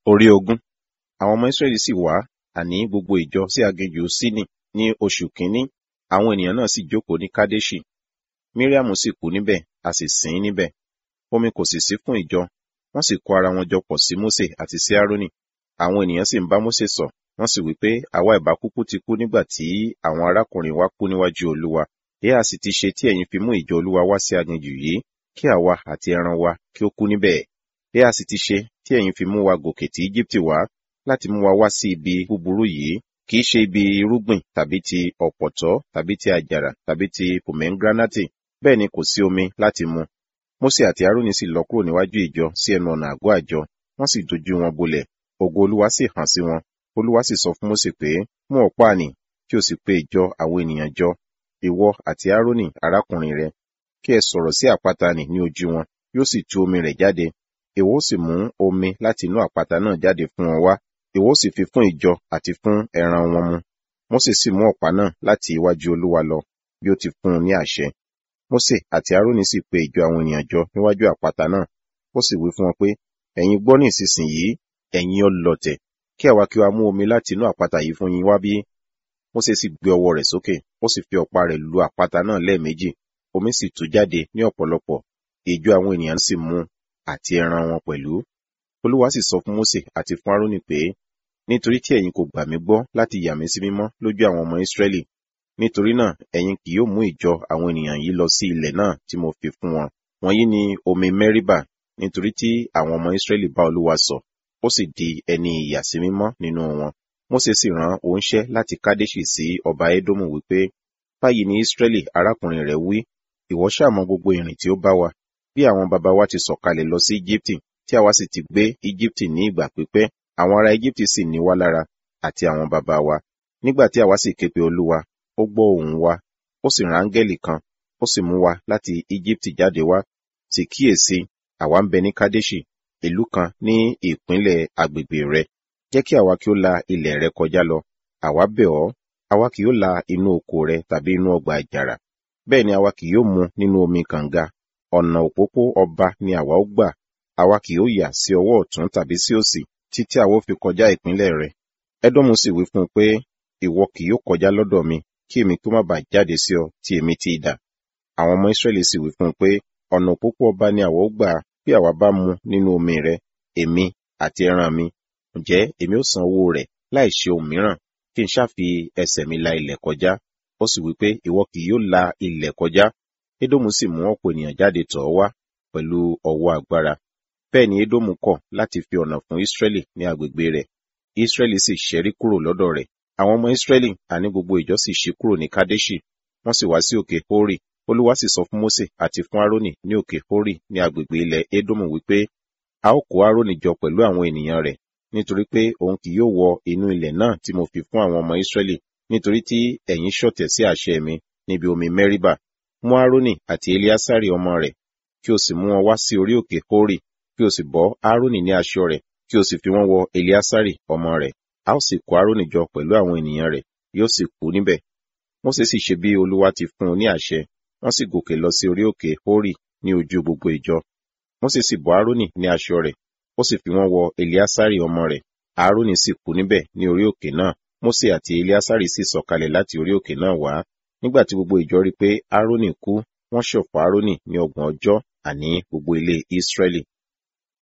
Orí ogún. Àwọn ọmọ Ísírẹ́lì sì wá, àní gbogbo ìjọ sí aginjù Síní ní oṣù kìíní, àwọn ènìyàn náà sì jókòó ní Kádéṣì. Míríàmù sì kú níbẹ̀, a sì sìn ín níbẹ̀. Omi kò sì sí fún ìjọ, wọ́n sì kó ara wọn jọ pọ̀ sí Mósè àti sí Árónì. Àwọn ènìyàn sì ń bá Mósè sọ̀, wọ́n sì wí pé àwa ìbá kúkú ti kú nígbà tí àwọn arákùnrin wa kú níwájú Olúwa. Èéha sì ti ṣe tí ẹ̀yin fi mú ìjọ Olúwa wá sí aginjù yìí, kí àwa àti ẹran wa kí ó kú níbẹ̀. Èéha sì ti ṣe tí ẹ̀yin fi mú wa gòkè tí Íjíbítì wá, láti mú wa wá sí ibi búburú yìí, kì í ṣe ibi irúgbìn tàbí ti ọ̀pọ̀tọ́ tàbí ti àjàrà tàbí ti pòmẹ́ńgíránátì, bẹ́ẹ̀ ni kò sí omi láti mu. Mósè àti Árónì sì lọ kúrò níwájú ìjọ sí ẹnu ọ̀nà àgọ́ àjọ, wọ́n sì dojú wọn bolẹ̀, ògo Olúwa sì hàn sí wọn. Olúwa sì sọ fún Mósè pé, mú ọ̀pá nì, kí o sì pe ìjọ àwọn ènìyàn jọ, ìwọ àti Árónì arákùnrin rẹ, kí ẹ sọ̀rọ̀ sí àpáta nì ní ojú wọn, yóò sì tú omi rẹ̀ jáde. Ìwọ ó sì mú omi láti inú àpáta náà jáde fún wọn wá, ìwọ ó sì fi fún ìjọ àti fún ẹran wọn mu. Mósè sì mú ọ̀pá náà láti iwájú Olúwa lọ, bí ó ti fún un ní àṣẹ. Mósè àti Árónì sì pe ìjọ àwọn ènìyàn jọ níwájú àpáta náà. Ó sì wí fún wọn pé, ẹ̀yin gbọ́ ní ìsinsìnyí, ẹ̀yin ọlọ̀tẹ̀, kí àwa kí wa mú omi láti inú àpáta yìí fún yín wá bí? Mósè sì gbé ọwọ́ rẹ̀ sókè, ó sì fi ọ̀pá rẹ̀ lu àpáta náà lẹ́ẹ̀méjì, omi sì tú jáde ní ọ̀pọ̀lọpọ̀, ìjọ àwọn ènìyàn sì mu àti ẹran wọn pẹ̀lú. Olúwa sì sọ fún Mósè àti fún Árónì pé, nítorí tí ẹ̀yin kò gbà mí gbọ́ láti yà mí sí mímọ́ lójú àwọn ọmọ Ísírẹ́lì, nítorí náà ẹ̀yin kì yóò mú ìjọ àwọn ènìyàn yìí lọ sí ilẹ̀ náà tí mo fi fún wọn. Wọ̀nyí ni omi Mẹ́ríbà, nítorí tí àwọn ọmọ Ísírẹ́lì bá Olúwa sọ̀, ó sì di ẹni ìyàsímímọ́ nínú wọn. Mósè sì rán oníṣẹ́ láti Kádéṣì sí ọba Édómù wípé, báyìí ni Ísírẹ́lì arákùnrin rẹ̀ wí, ìwọ ṣáà mọ gbogbo ìrìn tí ó bá wa, bí àwọn baba wa ti sọ̀kalẹ̀ lọ sí Íjíbítì, tí àwa sì ti gbé Íjíbítì ní ìgbà pípẹ́, àwọn ará Íjíbítì sì ní wá lára, àti àwọn baba wa. Nígbà tí àwa sì ké pe Olúwa, ó gbọ́ ohùn wa, ó sì rán áńgẹ́lì kan, ó sì mú wa láti Íjíbítì jáde wá. Sì kíyèsí, àwa ń bẹ ní Kádéṣì, ìlú kan ní ìpínlẹ̀ agbègbè rẹ. Jẹ́ kí àwa kí ó la ilẹ̀ rẹ kọjá lọ. Àwa bẹ̀ ọ́, àwa kì yóò la inú oko rẹ tàbí inú ọgbà àjàrà. Bẹ́ẹ̀ ni àwa kì yóò mu nínú omi kànga. Ọ̀nà òpópó ọba ni àwa ó gbà. Àwa kì yóò yà sí ọwọ́ ọ̀tún tàbí sí òsì, títí àwa ó fi kọjá ìpínlẹ̀ rẹ. Édómù sì wí fún un pé, ìwọ kì yóò kọjá lọ́dọ̀ mi, kí èmi kí ó má bàa jáde sí ọ tí èmi ti idà. Àwọn ọmọ Ísírẹ́lì sì wí fún un pé, ọ̀nà òpópó ọba ni àwa ó gbà bí àwa bá mu nínú omi rẹ, èmi àti ẹran mi. Ǹjẹ́ èmi ó san owó rẹ̀ láì ṣe ohun mìíràn, kí n ṣáà fi ẹsẹ̀ mi la ilẹ̀ kọjá. Ó sì wí pé, ìwọ kì yóò la ilẹ̀ kọjá. Édómù sì mú ọ̀pọ̀ ènìyàn jáde tọ̀ ọ́ wá pẹ̀lú ọwọ́ agbára. Bẹ́ẹ̀ ni Édómù kọ̀ láti fi ọ̀nà fún Ísírẹ́lì ní agbègbè rẹ̀. Ísírẹ́lì sì ṣẹ́rí kúrò lọ́dọ̀ rẹ̀. Àwọn ọmọ Ísírẹ́lì àní gbogbo ìjọ sì ṣí kúrò ní Kádéṣì, wọ́n sì wá sí òkè Hórì. Olúwa sì sọ fún Mósè àti fún Árónì ní òkè Hórì ní agbègbè ilẹ̀ Édómù wípé, a ó kó Árónì jọ pẹ̀lú àwọn ènìyàn rẹ̀, nítorí pé òun kì yóò wọ inú ilẹ̀ náà tí mo fi fún àwọn ọmọ Ísírẹ́lì, nítorí tí ẹ̀yin ṣọ̀tẹ̀ sí àṣẹ mi níbi omi Mẹ́ríbà. Mú Árónì àti Eliásárì ọmọ rẹ̀, kí o sì mú wọn wá sí orí òkè Hórì, kí o sì bọ́ Árónì ní aṣọ rẹ̀, kí o sì fi wọ́n wọ Eliásárì ọmọ rẹ̀. A ó sì kó Árónì jọ pẹ̀lú àwọn ènìyàn rẹ̀, yóò sì kú níbẹ̀. Mósè sì ṣe bí Olúwa ti fún un ní àṣẹ, wọ́n sì gòkè lọ sí orí òkè Hórì ní ojú gbogbo ìjọ. Mósè sì bọ́ Árónì ní aṣọ rẹ̀, ó sì fi wọ́n wọ Eliásárì ọmọ rẹ̀. Árónì sì kú níbẹ̀ ní orí òkè náà. Mósè àti Eliásárì sì sọ̀kalẹ̀ láti orí òkè náà wá. Nígbà tí gbogbo ìjọ rí pé Árónì kú, wọ́n ṣọ̀fọ̀ Árónì ní ọgbọ̀n ọjọ́, àní gbogbo ilé Ísírẹ́lì.